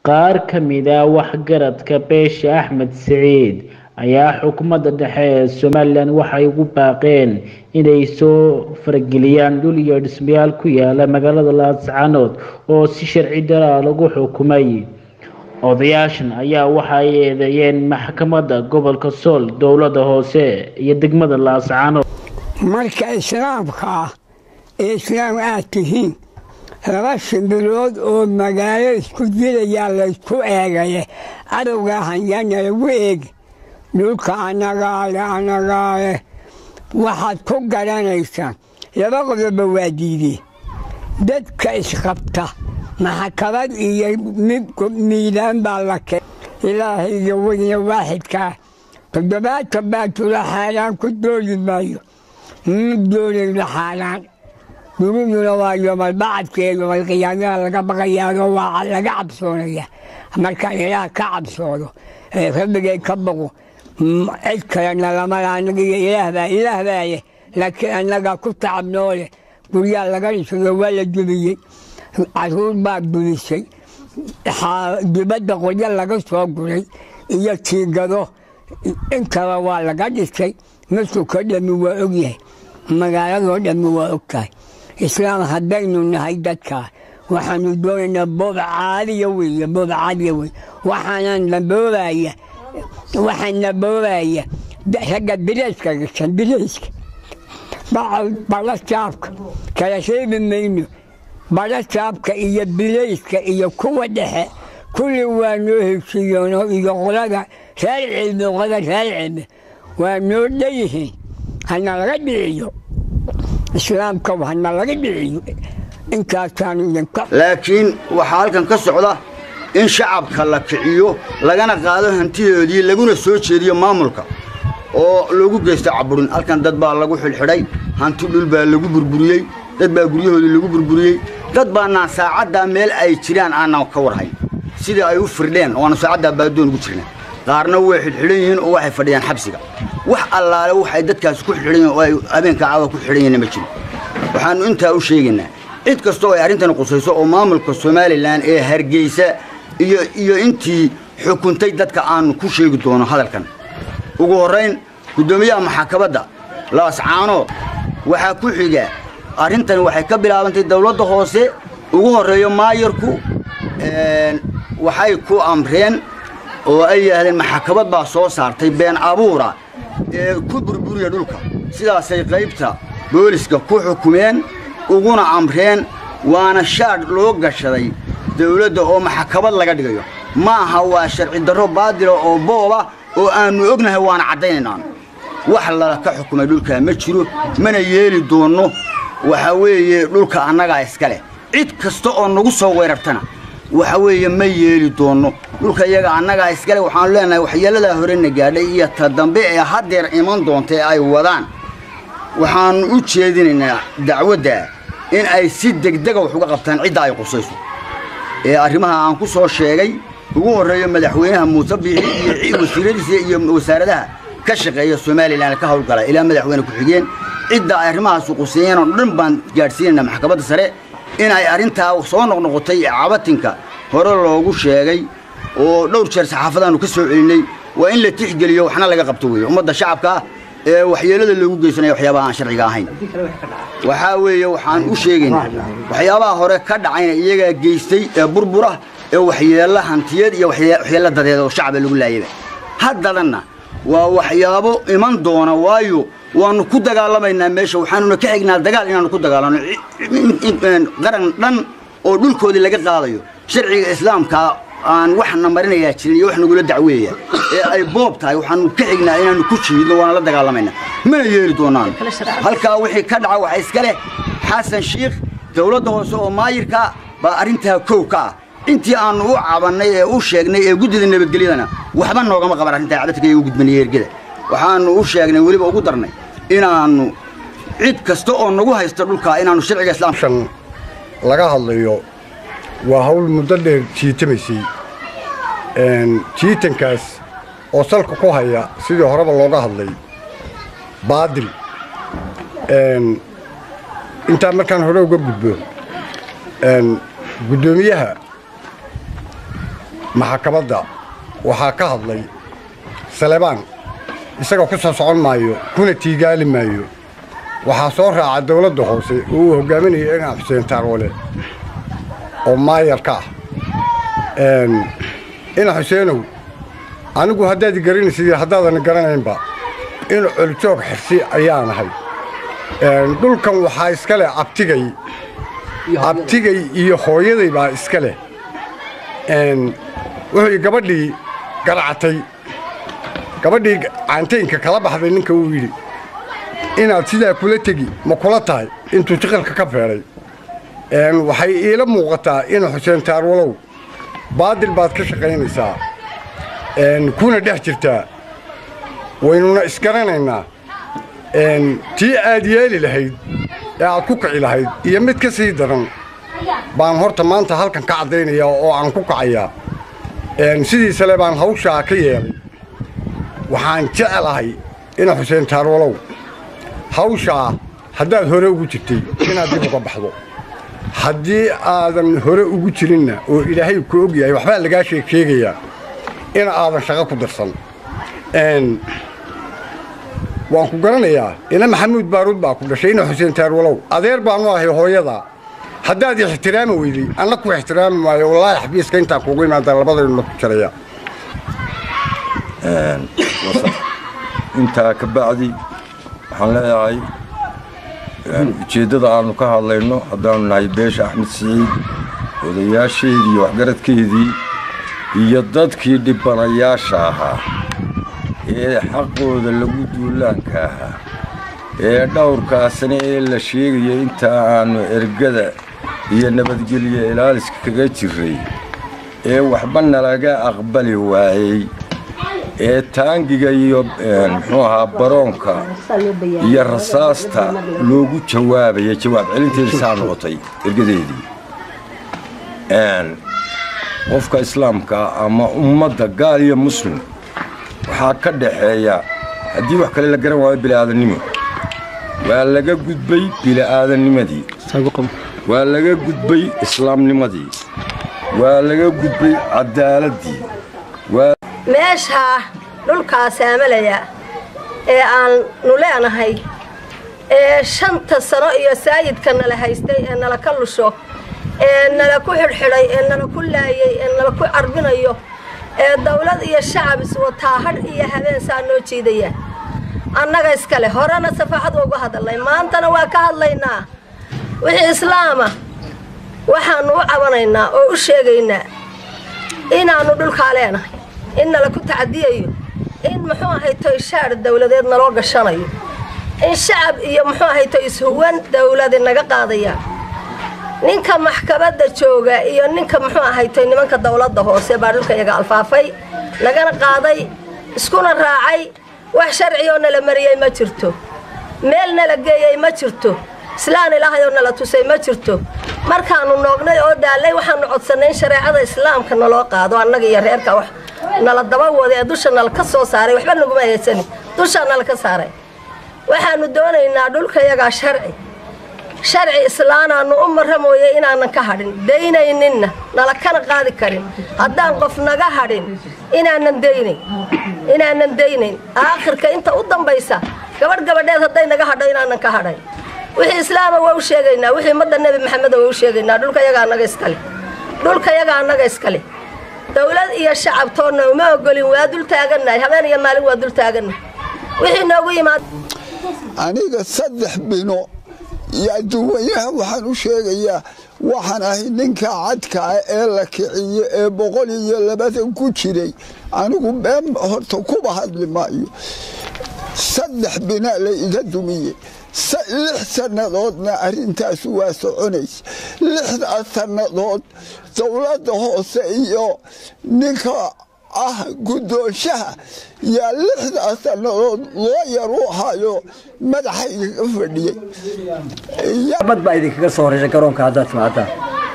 qaar ka mid ah waxgaradka beesha axmed siciid ayaa xukuumadda dhexe ee somalilan waxay ugu baaqeen inay soo farageliyaan dhul iyo dhismayaal ku yaala magaalada laascaanood oo si sharci daraa lagu xukumay odayaashan ayaa waxa ay eedeeyeen maxkamadda gobolka sool dowladda hoose iyo degmada laascaanood marka islaamka ah ee islaam aad tihiin laba shimbilood oo magaalo isku dilayaa laysku eegaye cadowga hanyaana lagu eegi dhulka annagaale annagaale waxaad ku garanaysaan laba qodoba waa diideen dadka isqabta maxkamad iyo miidaan baa la keen ilaahayga weyne waaxidkaa toddobaatan baa tula xaaraan ku dooli maayo ma doonayno xaaraan duniduna waa yomalbacadkee yomalqiyaamada laga baqayaao waa laga cabsoonaya markaan ilaah ka cabsoodo ee rabbigay ka baqo cid kalena lamala anaga iyo ilaahbaa ilaah baaye laakiin annagaa ku tacabnoole guryaa laga dhisayo waa la dumiyey caruur baa dumisay dibadda qoryo laga soo guray iyo tiigado intaba waa laga dhisay masuka dhammi waa ogyahay magaaladoo dhammi waa ogtahay islaam haddaynu nahay dadkaa waxaanu doonaynaa boob caadiya weeye boob caadiya weye waxaana naboobaya waxaa naboobaya ragga birayska gashan birayska bala saabka kala sheegi mayno bala saabka iyo birayska iyo kuwa dhexe kulli waa noo heshiiyoono iyo qolada reer cilmi qolada reer cilmi waa noo dhanyihiin hana laga dhiciyo islaamka hana laga dhiciyo intaasaanu idinka laakiin waxaa halkan ka socda in shacabka la kiciyo lagana qaado hantidoodii laguna soo jeediyo maamulka oo loogu geysto caburin halkan dad baa lagu xidhxidhay hanti dhul baa lagu burburiyey dad baa guryahoodii lagu burburiyey dad baanaan saacaddaa meel ay jiraan aanan ka warhayn sidii ay u firdheen ooaanu saacaddaa baadoon ugu jirnaa qaarna way xidhxidhan yihiin oo waxay fadhiyaan xabsiga wax allaale waxay dadkaasi ku xidhan yihin oo ay habeenka caawa ku xidhan yihinna ma jiro waxaannu intaa u sheegaynaa cid kastoo ay arrintani qusayso oo maamulka somalilan ee hargeysa iyo iyo intii xukuntay dadka aanu ku sheegi doono hadalkan ugu horrayn guddoomiyaha maxkamadda laascaanood waxaa ku xiga arrintani waxay ka bilaabantay dawladda hoose ugu horreeyo maayarku waxay ku amreen oo ay yidhaahdeen maxkamad baa soo saartay been abuura ee ku burburiya dhulka sidaasay qaybta booliska ku xukumeen uguna amreen waana shaadh loo gashaday dawladda oo maxkamad laga dhigayo ma aha waa sharci darro baadila oo booba oo aannu ognahay waana caddaynaynaan wax lala ka xukumay dhulkaa ma jiro mana yeeli doonno waxa weeye dhulka annagaa iska leh cid kasta oo nagu soo weerartana waxa weeye ma yeeli doonno dhulka iyaga annagaa iskale waxaanu leenahay waxyeelladaa horena gaadhay iyo ta dambe ee haddeer iman doonta ee ay wadaan waxaannu u jeedinaynaa dacwadda in ay si degdega wax uga qabtaan cidda ay qusayso ee arrimaha aan ku soo sheegay ugu horreeyo madaxweynaha muuse biixi iyo wasiiradiisa iyo wasaaradaha ka shaqeeya somalilan ka hawlgala ilaa madaxweyne ku-xigeen cidda ay arrimahaasu quseeyeen oo dhan baan gaadhsiinaynaa maxkamadda sare in ay arrintaa soo noqnoqotay cabatinka hore loogu sheegay oo dhowr jeer saxaafadaannu ka soo celinnay waa in la tixgeliyo waxna laga qabto weeye ummadda shacabka ah ee waxyeellada loogu geysanaya waxyaabaha aan sharciga ahayn waxaa weeye waxaan u sheegaynaa waxyaabaha hore ka dhacayna iyagaa geystay ee burbura ee waxyeello hantiyeed iyo waxyeello dadeed oo shacaba lagu laayaba haddadanna waa waxyaabo iman doona waayo waannu ku dagaalamaynaa meesha waxaanuna ka xignaa dagaal inaannu ku dagaalanno qaran dhan oo dhulkoodii laga qaadayo sharciga islaamkaa aan waxna marinayaa jirin iyo wax nagula dacweeya ee ay boob tahay waxaanu ka xignaa inaannu ku jiidno waana la dagaalamaynaa mana yeeli doonaan halkaa wixii ka dhaca waxa iska leh xasan shiikh dawladda hoose oo maayirka baa arrintaa kow ka ah intii aannu u cabannay ee u sheegnay ee guddida nabadgelyadana waxba noogama qaban arrintaa cabadka iyo u gudbanaya ergeda waxaannu u sheegnay weliba ugu darnay inaannu cid kasta oo nagu haysta dhulkaa inaannu sharciga islaamshan laga hadlayo waa hawl muddo dheer jiitamaysay jiitankaas oo salka ku haya sidii horeba looga hadlay baadil intaa markaan hore uga gudbo guddoomiyaha maxkamadda waxaa ka hadlay salebaan isaga ku soo socon maayo kuna tiigaali maayo waxaa soo raaca dawladda hoose oo uu hogaaminaya inaa xuseen taarwale oo maayarka ah ina xuseenow anigu haddaad garanaysid haddaadan garanaynba in coljoog xirsi ayaan ahay dhulkan waxaa iska leh abtigay abtigay iyo hooyaday baa iska leh wuxuu gabadhii garacatay gabadhii caantaynka kala baxday ninka uu yidhi inaad sidaa kula tegi ma kula tahay intuu jiqilka ka feedhay waxay iila muuqataa ina xuseen taarwalow baadil baad ka shaqaynaysaa kuna dhex jirtaa waynuna isgaranaynaa tii aad yeeli lahayd ee aad ku kici lahayd iyo mid ka sii daran baan horta maanta halkan ka caddaynaya oo aan ku kacayaa sidiisale baan hawshaa ka yeelay waxaan jeclahay ina xuseen taarwalow hawshaa haddaad hore ugu jirtay inaad dib uga baxdo haddii aadan hore ugu jirinna oo ilaahay ku og yahay waxbaa lagaa sheeg sheegayaa in aadan shaqo ku darsan waan ku garanayaa ina maxamuud baaruud baa ku dhashay ina xuseen taarwalow adeer baanu ahay hooyada haddaad ixtiraami weyday anna ku ixtiraami maayo wallaahi xabiiska intaan kuugu imaadaan labadaynu ku jaraya intaa ka bacdi waxaan leeyahay ujeeddada aannu ka hadlayno haddaannu nahay beesha axmed siciid odayaasheedii iyo waxgaradkeedii iyo dadkii dhibbanayaasha ahaa ee xaqooda lagu duulaanka ahaa ee dhowrkaasna ee la sheegaya intaa aannu ergada iyo nabadgelyo ilaaliska kaga jirray ee waxba nalaga aqbali waayey ee taangiga iyo muxuu ahaa baroonka iyo rasaasta loogu jawaabaya jawaab celinteedii saa noqotay ergadeedii qofka islaamka ama ummadda gaal iyo muslim waxaa ka dhaxeeya haddii wax kale la garan waayo bili'aadannimo waa laga gudbay bili'aadannimadii waa laga gudbay islaamnimadii waa laga gudbay caddaaladdii meeshaa dhulkaa saamalaya ee aannu leenahay ee shanta sano iyo saayidka nala haystay ee nala ka lusho ee nala ku xidhxidhay ee nala ku laayey ee nala ku carbinayo ee dawlad iyo shacab iswataa hadh iyo habeen saa noo jiidaya annaga iskale horena safaxad uga hadalnay maantana waa ka hadlaynaa wixii islaama waxaannu u cabanaynaa oo u sheegaynaa inaannu dhulkaa leenahay in nala ku tacadiyayo in muxuu ahayto shaar dawladeed naloo gashanayo in shacab iyo muxuu ahayto ishuwan dawladi naga qaadaya ninka maxkamadda jooga iyo ninka muxuu ahayto nimanka dawladda hoose baa dhulka iyaga alfaafay nagana qaaday iskuna raacay wax sharciyoo nala mariyey ma jirto meel nala geeyey ma jirto islaan ilaahayoo nala tusay ma jirto markaannu noognay oo daallay waxaannu codsannay in shareecada islaamka naloo qaado annaga iyo reerka wax nala daba wada ee dusha nala ka soo saaray waxba naguma haysanin dushaa nala ka saaray waxaannu doonaynaa dhulkayagaa sharci sharci islaanaannu u marra mooye inaanan ka hadhin daynayninna nala kana qaadi karin haddaan qof naga hadhin inaanan daynayn inaanan daynayn aakhirka inta u dambaysa gabadh gabadheed hadday naga hadho inaanan ka hadhayn wixii islaama waa u sheegaynaa wixii ummadda nebi maxameda waa u sheegaynaa dhulkayaga annaga iskale dhulkayaga annaga iskale dawlad iyo shacabtoonna uma ogolin waa dul taagannahay habeen iyo maalin waa dul taagannahay wixii noogu yimaad aniga saddex bino iyo adduunyaha waxaan u sheegayaa waxaan ahay ninka cadka ah ee la kiciyo ee boqol iyo labaatan ku jiray anigu been horta kuba hadli maayo saddex bina la iga dumiyey lix sannadoodna arrintaas waa soconaysa lixdaas sannadood dowladda hoose iyo ninka ah guddoonshaha yaa lixdaas sannadood loo yar u hayo madaxayga ka fadhiyey bad baa idinkaga soo horaysa garoonka haddaad timaadaan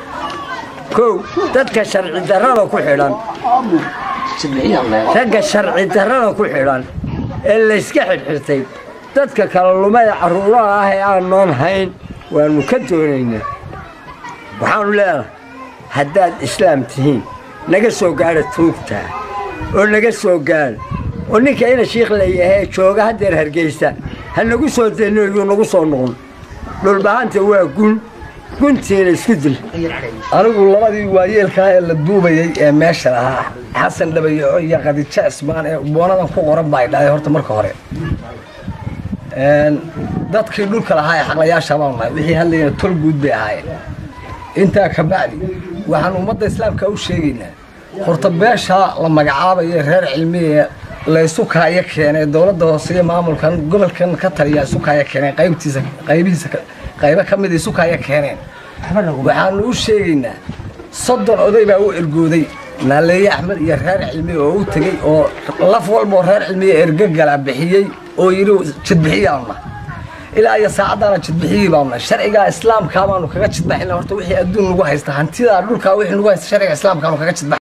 kow dadka sharci darrada ku xidhan ragga sharci darrada ku xidhan ee layska xidhxirtay dadka kala lumada carruuraha ah ee aan noon hayn waannu ka doonaynaa waxaannu leenahay haddaad islaam tihiin naga soo gaadha tuugtaa oo naga soo gaadha oo ninka ina shiikh layahee jooga haddeer hargeysa ha nagu soo dayno yuu nagu soo noqon dhulbahanta waa gun guntiina isku dil anigu labadii waayeelkaa ee la duubayay ee meesha lahaa xasan dhabayaco iyo khadiijo cismaan ee boonadan ku qoran baa dhahay horta marka hore dadkii dhulka lahaa ee xaqlayaasha baan nahay wixii hadlayna tol guud bay ahaayeen intaa ka bacdi waxaan ummadda islaamka u sheegaynaa horta beesha la magacaabayo reer cilmiya laysu kaaya keenay dowladda hoose iyo maamulkan gobolkan ka taliya isu kaaya keeneen qaybtiisa qaybihiisa qaybo ka mid isu kaaya keeneen waxaanu u sheegaynaa soddon oday baa u ergooday naaleeye axmed iyo reer cilmi oo u tegey oo laf walboo reer cilmiya ergagala bixiyey oo yidhi jidbixiyaanna ilaa iyo saacaddaana jidbixiyii baanna sharcigaa islaamkaa baanu kaga jidbaxina horta wixii adduun lagu haysta hantidaa dhulkaa wixii lagu haysta sharciga islaamkaanu kaga jidbax